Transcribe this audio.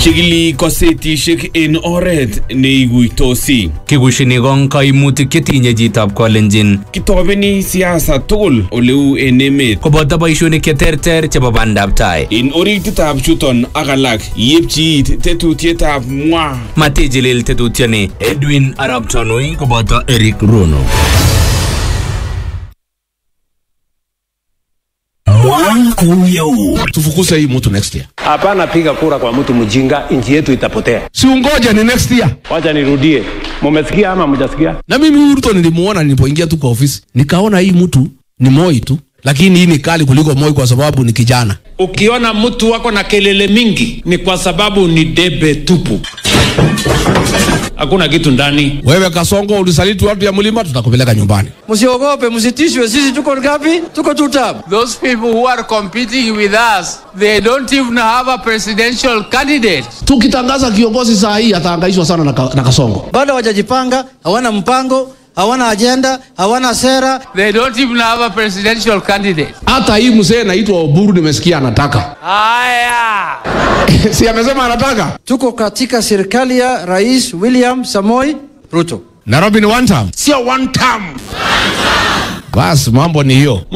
chikili kosetishek en oret neiguitosi Kikushini kong kaimutik chetinye chitab Kalenjin kitobeni siasa tugul oleu en emet koboto boishonik cheterter chebo bandab tai. en orititab chuton ak alak yepchi it tetutietab mwa Matijilil tetutioni Edwin Arap Tanui koboto Eric Rono. tufukuze hii mtu next year Hapana, piga kura kwa mtu mjinga, nchi yetu itapotea. si ungoje ni next year Wacha nirudie, mumesikia ama mjasikia? na mimi huyu Ruto nilimuona nilipoingia tu kwa ofisi nikaona hii mtu ni Moi tu lakini hii ni kali kuliko Moi kwa sababu ni kijana Ukiona mtu wako na kelele mingi ni kwa sababu ni debe tupu, hakuna kitu ndani. wewe Kasongo ulisaliti watu ya mlima tutakupeleka nyumbani Msiogope, msitishwe. Sisi tuko ngapi? Tuko two term. Those people who are competing with us, they don't even have a presidential candidate. tukitangaza kiongozi saa hii atahangaishwa sana na, ka, na Kasongo Bado hawajajipanga, hawana mpango, hawana ajenda, hawana sera. They don't even have a presidential candidate. hata hii mzee naitwa Oburu nimesikia anataka Aya! si amesema anataka Tuko katika serikali ya Rais William Samoi Ruto. Nairobi ni one term sio one term basi mambo ni hiyo